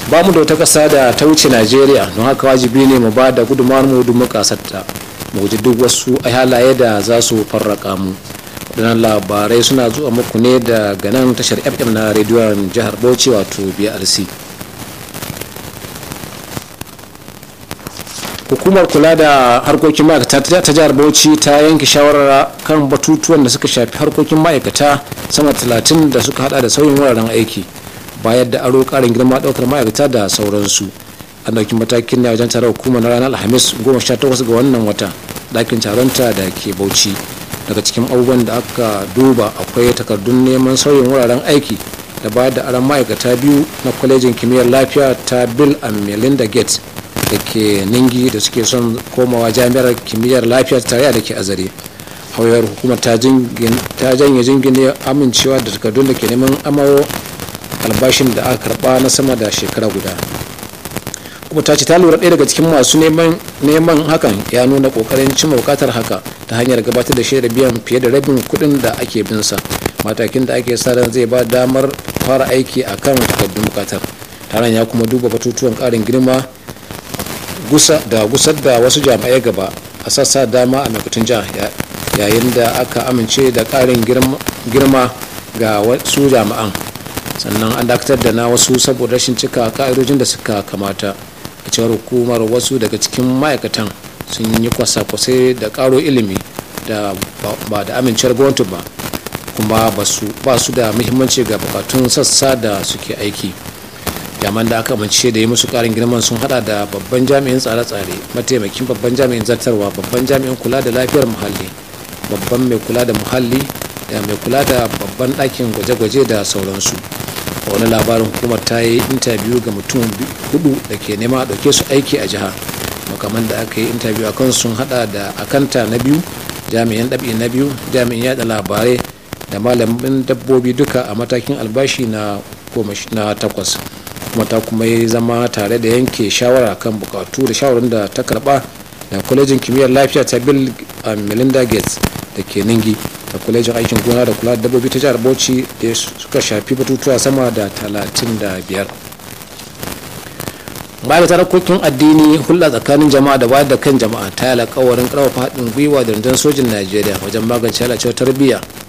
ba mu da wata ƙasa da ta wuce najeriya don haka wajibi ne mu ba da gudunmawar mu don kasarta mu guji duk wasu halaye da za su farraka mu waɗannan labarai suna zuwa muku ne daga nan tashar fm na rediyon jihar bauchi wato brc hukumar kula da harkokin ma'aikata ta jihar bauchi ta yanke shawarar kan batutuwan da suka shafi harkokin ma'aikata sama talatin da suka hada da sauyin wuraren aiki bayar da aro karin girma daukar ma'aikata da sauransu an dauki matakin ne a wajen taron hukumar na ranar alhamis 18 ga wannan wata dakin taronta da ke bauchi daga cikin abubuwan da aka duba akwai takardun neman sauyin wuraren aiki da bayar da aron ma'aikata biyu na kwalejin kimiyyar lafiya ta bill and melinda gates da ke ningi da suke son komawa jami'ar kimiyyar lafiya tarayya da ke azare hauyar hukumar ta janye jingine amincewa da takardun da ke neman amawo albashin da aka karba na sama da shekara guda kuma ta ce ta lura ɗaya daga cikin masu neman hakan ya nuna kokarin cimma bukatar haka ta hanyar gabatar da shaidar biyan fiye da rabin kuɗin da ake binsa matakin da ake sa ran zai ba damar fara aiki a kan takardun bukatar taron ya kuma duba batutuwan ƙarin girma da gusar da wasu jami'ai gaba a sassa dama a maimakon jiha yayin da aka amince da ƙarin girma ga wasu jami'an sannan an dakatar da na wasu saboda rashin cika ka'idojin da suka kamata a cewar hukumar wasu daga cikin ma'aikatan sun yi kwasa-kwasai da karo ilimi da ba da amincewar gwamnati ba kuma ba su da muhimmanci ga bukatun sassa da suke aiki jaman da aka amince da yi musu karin girman sun hada da babban jami'in tsare-tsare mataimakin babban jami'in zartarwa babban jami'in kula da lafiyar muhalli babban mai kula da muhalli da mai kula da babban ɗakin gwaje-gwaje da sauransu wani labarin hukumar ta yi intabiyu ga mutum hudu da ke nema a ɗauke su aiki a jiha makaman da aka yi intabiyu a kan sun hada da akanta na biyu jami'in ɗabi na biyu jami'in yada labarai da malamin dabbobi duka a matakin albashi na takwas kuma ta kuma yi zama tare da yanke shawara kan bukatu da shawarar da ta karba da kwalejin kimiyyar lafiya ta bill melinda gates da ke ningi da kwalejin aikin gona da kula da dabbobi ta jihar bauchi da suka shafi batutuwa sama da 35 ma'aikatar harkokin addini hulɗa tsakanin jama'a da wayar da kan jama'a ta yi alkawarin ƙarfafa haɗin gwiwa da rundunar sojin najeriya wajen magance lalacewar tarbiyya